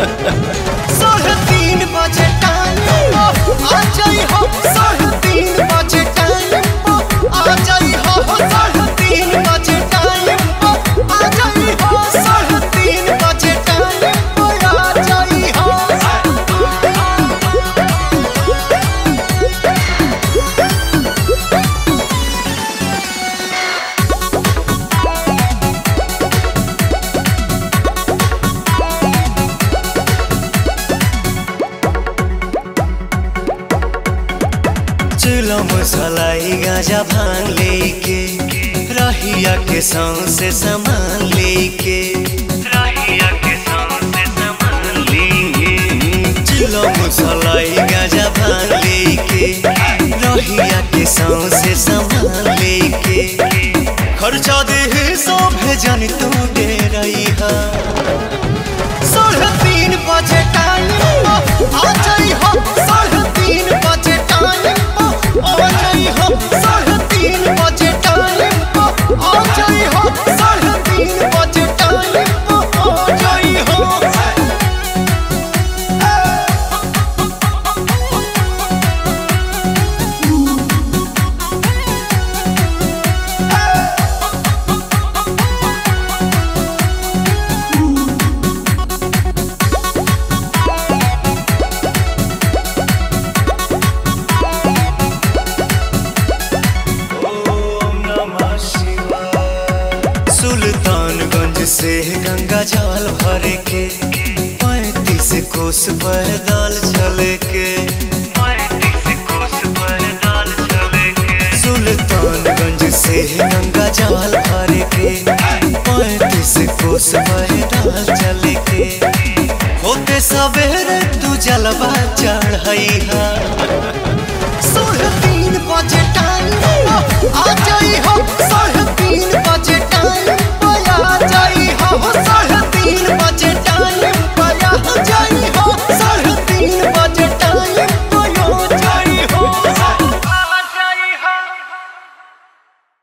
साढ़े तीन बजे टाइम आ जाई हो साढ़े तीन बजे टाइम आ जाई हो साढ़े तीन बजे टाइम आ जाई हो साढ़े तीन बजे टाइम आ जाई हो चिलम सलाई गाजा भांग लेके रहिया के संग से सामान लेके रहिया के संग से सामान लेके चिलम सलाई गाजा भांग लेके रहिया के संग से सामान लेके खर्चा दे सब जन तू दे रही है साढ़े तीन बजे टाइम आ जाई हो साढ़े तीन बजे टाइम आ जाई हो साढ़े तीन बजे टाइम आ जाई हो साढ़े तीन बजे टाइम आ जाई हो ओम नमः शिवाय सुल्तानगंज से गंगा जल भर के पैंतीस कोस पैदल चले के सुल्तानगंज से गंगा जल भर के पैंतीस कोस पैदल चले के होते सवेरे तू जलवा चढ़ई है साढ़े तीन बजे टाइम आ जाई हो साढ़े तीन बजे टाइम आ जाई हो साढ़े